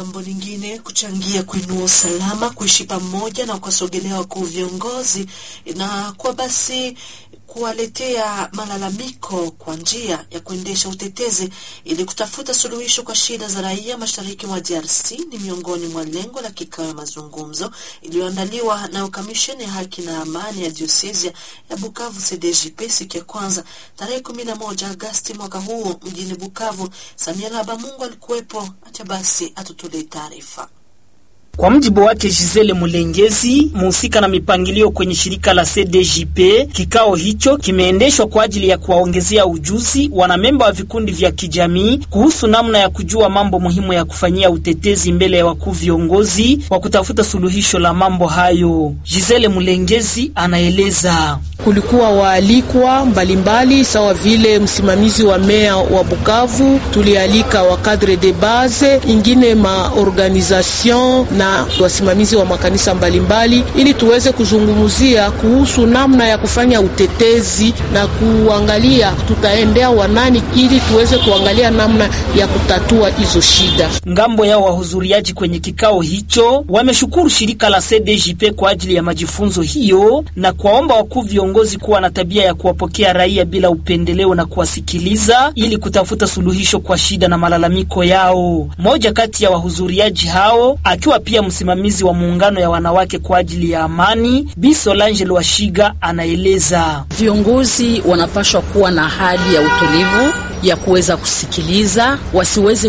ngambo lingine kuchangia kuinua usalama, kuishi pamoja na kuwasogelea wakuu viongozi na kwa basi kuwaletea malalamiko kwa njia ya kuendesha utetezi ili kutafuta suluhisho kwa shida za raia mashariki mwa DRC ni miongoni mwa lengo la kikao ya mazungumzo iliyoandaliwa na kamisheni ya haki na amani ya diosezia ya Bukavu CDJP siku ya kwanza tarehe 11 Agasti mwaka huu mjini Bukavu. Samuel Habamungu alikuwepo, acha basi atutolee taarifa. Kwa mjibu wake Gisele Mulengezi, muhusika na mipangilio kwenye shirika la CDJP, kikao hicho kimeendeshwa kwa ajili ya kuwaongezea ujuzi wanamemba wa vikundi vya kijamii kuhusu namna ya kujua mambo muhimu ya kufanyia utetezi mbele ya wakuu viongozi wa kutafuta suluhisho la mambo hayo. Gisele Mulengezi anaeleza. Kulikuwa waalikwa mbalimbali sawa vile msimamizi wa meya wa Bukavu, tulialika wa cadre de base, ingine maorganisation na wasimamizi wa makanisa mbalimbali, ili tuweze kuzungumzia kuhusu namna ya kufanya utetezi na kuangalia tutaendea wanani, ili tuweze kuangalia namna ya kutatua hizo shida. Ngambo yao wahudhuriaji kwenye kikao hicho wameshukuru shirika la CDJP kwa ajili ya majifunzo hiyo na kuwaomba wakuu viongozi kuwa na tabia ya kuwapokea raia bila upendeleo na kuwasikiliza ili kutafuta suluhisho kwa shida na malalamiko yao. Mmoja kati ya wahudhuriaji hao akiwa pia msimamizi wa muungano ya wanawake kwa ajili ya amani, Bi Solange Lwashiga anaeleza. Viongozi wanapaswa kuwa na hali ya utulivu ya kuweza kusikiliza, wasiweze